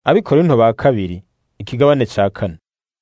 Abikorinto ba kabiri ikigabane ca kane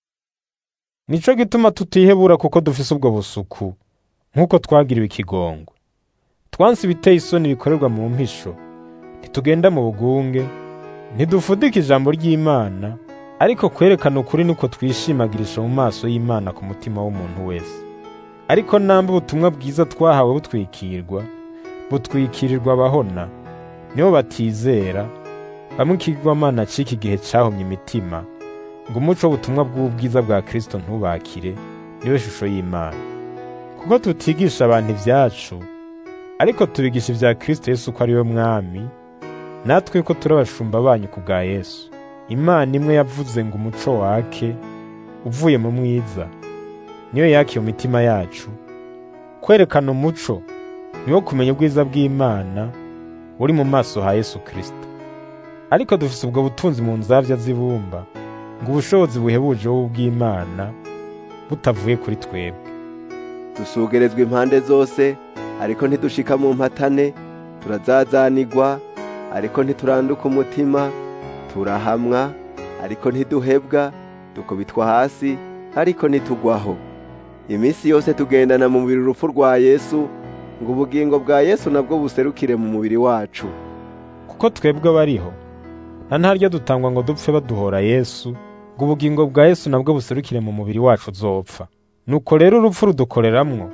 nico gituma tutihebura kuko dufise ubwo busuku nk'uko twagiriwe ikigongwe twanse ibiteye isoni bikorerwa mu mpisho ntitugenda mu bugunge ntidufudika ijambo ry'Imana ariko kwerekana ukuri niko twishimagirisha mu maso y'Imana ku mutima w'umuntu wese ariko namba ubutumwa bwiza twahawe butwikirwa butwikirirwa abahona nibo batizera bamwe ikigwamana c'iki gihe cahumye imitima ngo umuco w'ubutumwa bw'ubwiza bwa Kristo ntubakire niwe shusho y'Imana kuko tutigisha abantu ivyacu ariko tubigisha ivya Kristo Yesu ko ari we mwami natwe ko turi abashumba banyu ku bwa Yesu Imana imwe yavuze ngo umuco wake uvuye mu mwiza niyo yakiye mu mitima yacu kwerekana umuco niwo kumenya ubwiza bw'Imana buri mu maso ha Yesu Kristo ariko dufise ubwo butunzi mu nzavya z'ibumba ngo ubushobozi buhebuje bw'Imana butavuye kuri twebwe dusugerezwa impande zose ariko ntidushika mu mpatane turazazanigwa ariko ntituranduka umutima turahamwa ariko ntiduhebwa dukubitwa hasi ariko ntitugwaho iminsi yose tugendana mu mubiri urupfu rwa Yesu ngo ubugingo bwa Yesu nabwo buserukire mu mubiri wacu kuko twebwe abariho na ntaryo dutangwa ngo dupfe baduhora Yesu ngo ubugingo bwa Yesu nabwo buserukire mu mubiri wacu uzopfa nuko rero urupfu rudukoreramwo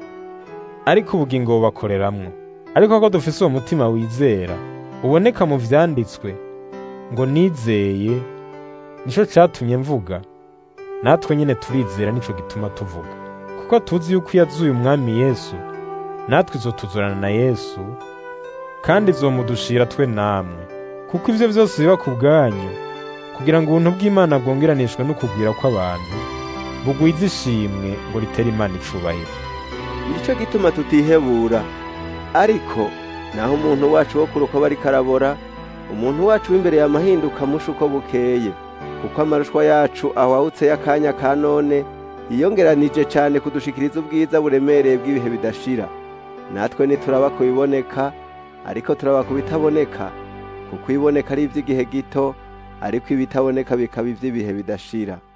ariko ubugingo bubakoreramwo ariko ko dufise uwo mutima wizera uboneka mu vyanditswe ngo nizeye nico catumye mvuga natwe nyene turizera nico gituma tuvuga kuko tuzi yuko iyo azuye umwami Yesu natwe izotuzurana na Yesu kandi izomudushira twe namwe kuko ivyo vyose biba ku bwanyu kugira ngo ubuntu bw'Imana bwongeranishwe no kugwira kw'abantu bugwize ishimwe ngo ritere Imana icubahiro nicyo gituma tutihebura ariko naho umuntu wacu wo kuruko bari karabora umuntu wacu w'imbere yamahinduka musha uko bukeye kuko amarushwa yacu awahutse y'akanya ka none yiyongeranije cyane kudushikiriza ubwiza buremereye bw'ibihe bidashira natwe ntituraba ku biboneka ariko turaba ku bitaboneka kuko iboneka ari iby'igihe gito ariko ibitaboneka bikaba iby'ibihe bidashira